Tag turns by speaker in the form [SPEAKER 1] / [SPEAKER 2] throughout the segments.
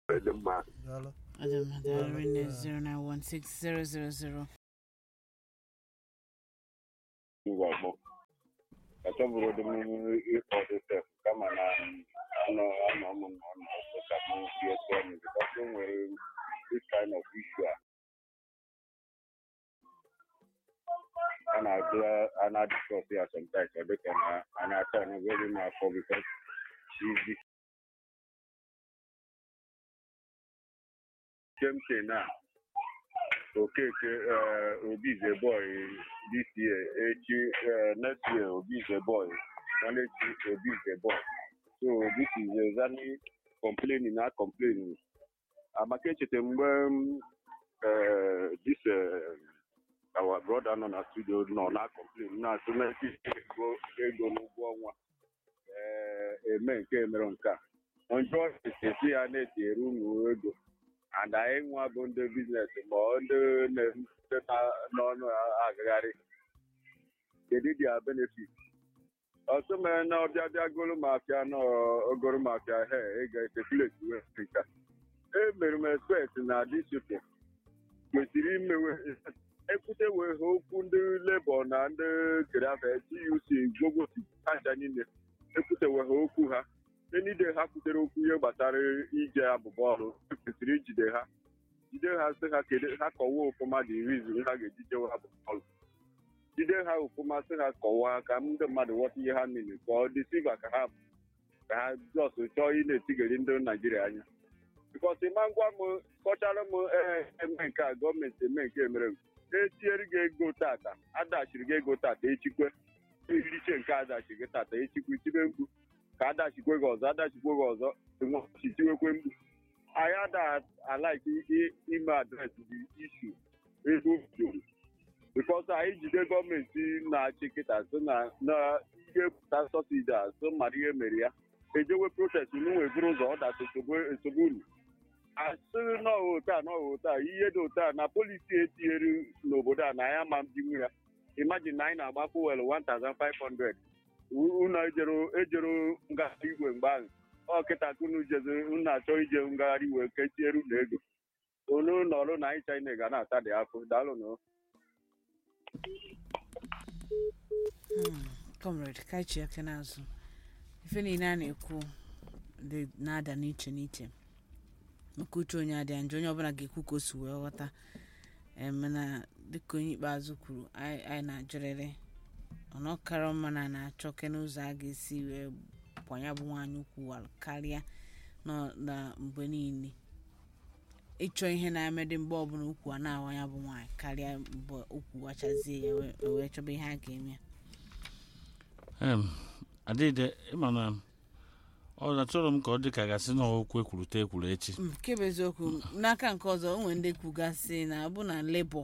[SPEAKER 1] dị mma
[SPEAKER 2] daalụ
[SPEAKER 3] Adam Darine 0916000.
[SPEAKER 1] ngwa gbọ achọbụrụ dị m ịkpọ dịtef kama na anọ anọ m nọ n'ọzọ ka m bie tụọ m bikọs o nwere this kind of issue a a na-adị a na-adịskọs ya sometimes ọ dịka na a na-ata na very m afọ bikọs izi kemke na okeke uh, obi is a boy this year echi uh, next year obi is a boy next year obi is a boy so this is exactly complaining na complaining amaka echeta mgbe m, uh, this uh, our brother nọ na studio nọ na complain na asụ na ego ego n'ụgwọ ọnwa eh, eme nke mere nke a njọ esi ya na-etinyere unu ego and anyị nwa bụ ndị biznes ma ọ ndị na-emepụta n'ọnụ agagharị kedu dia benefit ọsọ mere na ọbịa bịa goro m afịa na ogoro m afịa he ị ga-etekuleti wefrika emere m expect na disipo kwesịrị imewe ekwute wee ha okwu ndị lebọ na ndị kerafe tuc gbogosi aja niile ekwute wee ha okwu ha enide ha kwutere okwu ihe gbasara ije abụba ọrụ kwesịrị ijide ha jide ha sị ha kedu ha kọwaa ofụma dị rizin ha ga-eji jewe abụba ọrụ jide ha ofụma sị ha kọwaa ka ndị mmadụ ghọta ihe ha miri ka ọ dị siva ka ha ka ha jọs chọọ ị na-etigeri ndị naijiria anya bikọs ịma ngwa m kọchara m ee eme nke a gọọmenti eme nke mere m etinyere gị ego tata adachiri gị ego tata echikwe eriche nke adachiri gị tata echikwe tibe mkpu ka adachikwe gị ọzọ adachikwe gị ọzọ tiwekwe mkpu anyị ada alaiki ime adresị dị ishu ego juru bikọs anyị jide gọọmenti na-achị kịta so na na ihe pụta sọsidi a so mara ihe mere ya ejewe protest n'unwe buru ụzọ ọdachi esogbu unu asịrị n'ọghọ taa n'ọghọ taa ihe dị otu a na polisi etinyere n'obodo a na ya ma mbinwu ya imagine na anyị na-agba fuel 1500 unu ejero ejero ngagharị igwe mgbe ahụ ọ kịta ka unu jeze unu achọ ije ngagharị iwe ka etinyere unu ego unu nọrụ na anyị china ga na-ata dị afọ daalụ nụ
[SPEAKER 3] Hmm, comrade kaichi aka n'azụ ife niile a na-ekwu dị na-ada n'iche n'iche nke uche onye adịa njọ onye ọbụla ga-ekwu ka o si wee ghọta Em, mana dịka onye ikpeazụ kwuru anyị anyị na-ajụrịrị ọnụ ọkara mma na na-achọ kene ụzọ a ga-esi wee kwanya bụ nwaanyị ukwu wa- karịa nọ na mgbe niile ịchọ ihe na-emedị mgbe ọbụla ukwu a na-awa ya bụ nwaanyị karịa mgbe ukwu wachazie ya wee- wee chọba ihe a ga-eme
[SPEAKER 4] Em, adịde ịma na ọ achọrọ m ka ọ dị ka gasị na okwu ekwurute ekwuru echi
[SPEAKER 3] Mm, nke bụ eziokwu n'aka nke ọzọ o nwere ndị kwugasị na ọ bụ na lebọ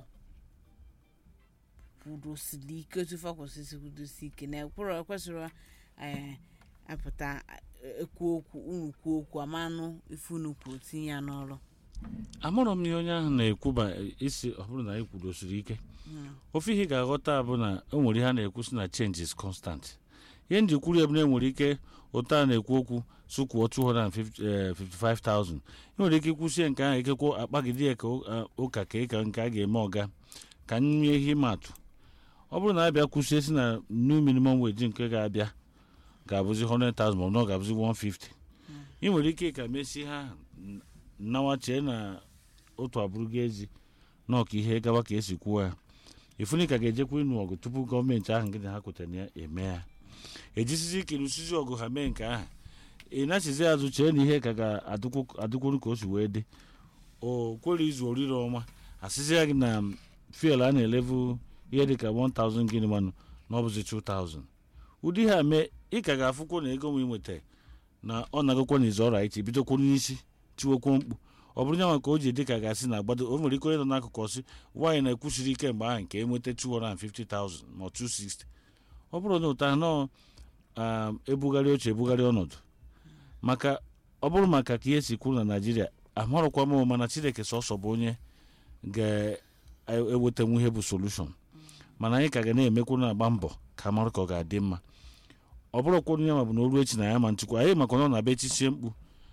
[SPEAKER 3] kwudosiri ike otu fa kwesịrị kwudosi ike na ekwụrụ ekwesịrị eh, apụta eh, ekwu okwu unu kwuo okwu amanụ ife unu kwuru tinye ya n'ọrụ
[SPEAKER 4] amụrụ m ihe onye ahụ na-ekwu ba isi ọ bụrụ na anyị kwudosiri ike ofe ihe ị ga-aghọta bụ na o nwere ihe a na-ekwu si na change is constant ihe nji kwuru ya bụ na enwere ike ụtọ a na-ekwu okwu sụkwuo 255,000 ị nwere ike ikwusie nke ahụ ekekwa akpagide ya ka ụ- a- ụka ka ịka nke a ga-eme ọga ka nye ihe ịma atụ ọ bụrụ na abịa kwusie si na new minimum wage nke ga-abịa ga-abụzi 100,000 ma ọ na ọ ga-abụzi 150 ị nwere ike ka mesie ha n- nnawa chee na otu abụrụgo ezi na ọka ihe gawa ka esi kwuo ya ifuni ka ga-ejekwa ịnụ ọgụ tupu gọọmenti ahụ nkịta ha kwetara na ya eme ya ejisizi ike lụsizi ọgụ ha mee nke ahụ ị nachizi azụ chee na ihe ka ga-adịkwuru ka o si wee dị o kwere izu orire ọma asịzi ya gị na fiel a na-elevu ihe dị ka 1000 gịnị manụ na ọ bụzi 2000 ụdị ha mee ị ka ga-afụkwa na ego m ị nweta na ọ na-agakwa n'izu ọrụ anyị bidokwa n'isi tiwekwo mkpu ọ bụrụ nyanwa ka o ji dị ka gasị na agbado o nwere ike onye nọ n'akụkụ ọsị nwaanyị na-ekwusiri ike mgbe ahụ nke enweta 250,000 ma ọ 260 ọ bụrụ na ụta nọ ebugharị oche ebugharị ọnọdụ maka ọ bụrụ maka ka ihe si kwuru na naijiria amarụkwa m mana chineke sọsọ bụ onye ga-ewetanwu ihe bụ solushon mana anyị ka ga na-emekwu na-agba mbọ ka mara ka ọ ga-adị mma ọ bụrụkwa onye ma bụ na oru echi na ya ma nchịkwa anyị maka na ọ na-abịa echisie mkpu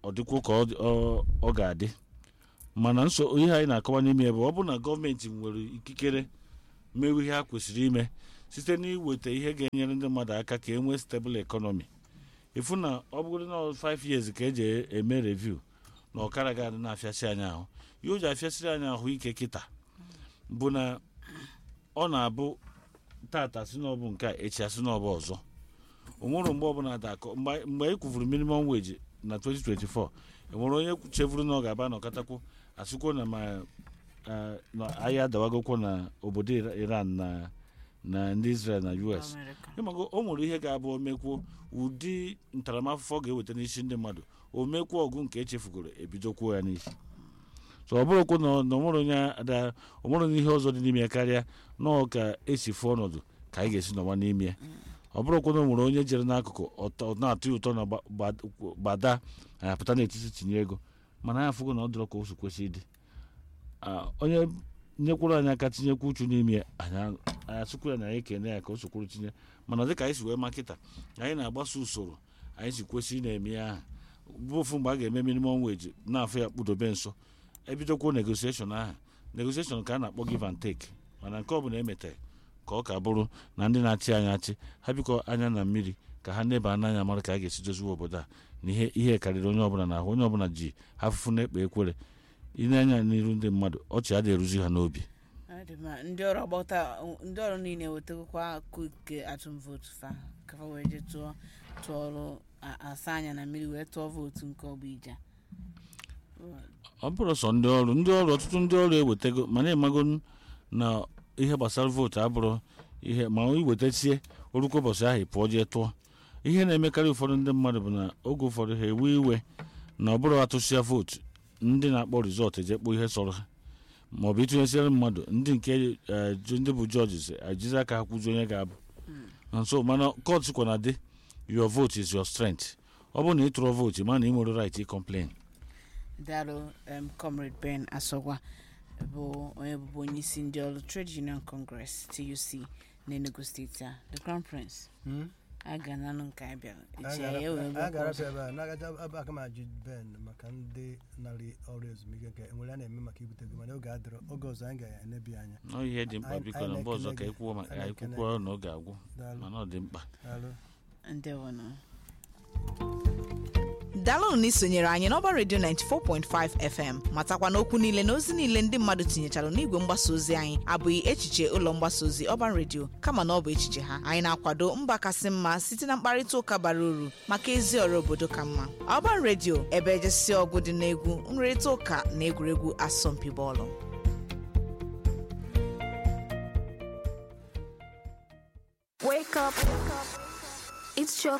[SPEAKER 4] ọ dịkwa ka ọ dị- ọ- ọ ga-adị mana nso ihe anyị na-akọwa n'ime ya bụ ọ bụrụ na gọọmenti nwere ikikere mewe ihe ha kwesịrị ime site n'iweta ihe ga-enyere ndị mmadụ aka ka e nwee stable economy ịfụ na ọ bụrụ na 5 years ka eji eme review na ọkara ga-adị na-afịasị anyị ahụ ihe o ji afịasịrị anyị ahụ ike kịta bụ na ọ na-abụ tata si n'ọbụ nke a echi asị n'ọbụ ọzọ o nwere mgbe ọbụla dakọ mgbe mgbe e kwufuru minimum wage na 2024 enwere onye chefuru na ọ ga-aba nọkọtakwu asịkwo na ma eh, na ahịa adawagokwo na obodo Ira- iran na na ndị israel na us
[SPEAKER 3] America.
[SPEAKER 4] ịmago o nwere ihe ga-abụ omekwuo ụdị ntaramahụhụ ọ ga-eweta n'isi ndị mmadụ o mekwuo ọgụ nke echefugoro ebidokwuo ya n'isi so ọ bụrụkwa na na o nwere onye ada o nwere onye ihe ọzọ dị n'ime ya karịa nọọ ka esi fụọ ọnọdụ ka anyị ga-esi nọwa n'ime ya ọ bụrụkwa na o nwere onye jere n'akụkụ ọtọ ọ na-atụ ya ụtọ na gba- gba- gbada anyị apụta n'etiti tinye ego mana anyị afụgo na ọ dịrọ ka o si kwesị ịdị Ah, onye nyekwuru anyị aka tinyekwu uchu n'ime ya anyị anyị asụkwu ya na anyị ekene ya ka o sokwuru tinye mana dịka anyị si wee makịta anyị na-agbaso usoro anyị si kwesị ị na-eme ya aha bụ ofu mgbe a ga-eme minimum wage na-afọ ya kpudobe nso ebidokwuo negotiation ahụ negotiation ka a na-akpọ give and take mana nke ọ bụla emetere ka ọ ka bụrụ na ndị na-achị anyị achị ha bikọ anya na mmiri ka ha neba n'anya mara ka a ga-esi doziwe obodo a na ihe ihe karịrị onye ọbụla na ahụ onye ọbụla ji ha afụfụ na-ekpe ekwere ile anya n'iru ndị mmadụ ọchị adịghị eruzi ha n'obi
[SPEAKER 3] Ọ dị mma. ndị ọrụ agbata ndị ọrụ niile wetakwa akụ nke atụm vootu fa ka fa wee jee tụọ tụọ ọrụ a- asa anya na mmiri wee tụọ vootu nke ọgbụ ija
[SPEAKER 4] ọ bụrụ sọ ndị ọrụ ndị ọrụ ọtụtụ ndị ọrụ ewetego mana ịmago na ihe gbasara vootu abụrụ ihe ma iwetasie orukwa ụbọchị ahụ ị pụọ jee tụọ ihe na-emekarị ụfọdụ ndị mmadụ bụ na oge ụfọdụ ha ewe iwe na ọ bụrụ atụsịa vootu ndị na-akpọ rizọtụ ejekpọ ihe sọrọ ha maọbụ ịtụnyesiere mmadụ ndị nke eh, ju- ndị bụ jọjis ejizi aka ha kwụzi onye ga-abụ na nso mana kọt sikwa na dị your vote is your strength ọ bụrụ na ị tụrụ vootu ma na ị nwere right ị complain
[SPEAKER 3] daalụ em, comrade ben asogwa bụ onye bụbu onye isi ndị ọrụ trade union congress tuc n'enugu steeti a the crown prince a ga nanụ nke anyị bịara echi anyị ewee
[SPEAKER 2] a
[SPEAKER 3] bịakwa
[SPEAKER 2] ga-arapụ
[SPEAKER 3] ọzọ.
[SPEAKER 2] ebe a na-agacha ebe aka ma ajụ ben maka ndị narị ọrụ ezumike nke enwere a na-eme maka ibute ego mana oge adịrọ oge ọzọ anyị ga-enebi anya
[SPEAKER 4] ọ ihe dị mkpa
[SPEAKER 2] Anyị-
[SPEAKER 4] biko
[SPEAKER 2] anyị
[SPEAKER 4] na mgbe ọzọ
[SPEAKER 2] na-ekele
[SPEAKER 4] ka
[SPEAKER 2] gị.
[SPEAKER 4] ekwuo maka
[SPEAKER 2] Anyị
[SPEAKER 4] anyị
[SPEAKER 2] na-ekele
[SPEAKER 4] kwukwuo na ọ ga-agwụ
[SPEAKER 2] daalụ
[SPEAKER 4] mana ọ dị mkpa
[SPEAKER 2] daalụ
[SPEAKER 3] ndewonụ
[SPEAKER 5] daalụnụ na isonyere anyị n'ọba redio 94.5 fm matakwa n'okwu niile na ozi niile ndị mmadụ tinyechara n'igwe mgbasa ozi anyị abụghị echiche ụlọ mgbasa ozi ọba redio kama na ọ bụ echiche ha anyị na-akwado mba kasị mma site na mkparịta ụka bara uru maka ezi ọrụ obodo ka mma ọba redio ebe ejesi ọgụ dị n'egwu nrịrịta ụka na egwuregwu asọmpi bọọlụ
[SPEAKER 6] Wake up. It's your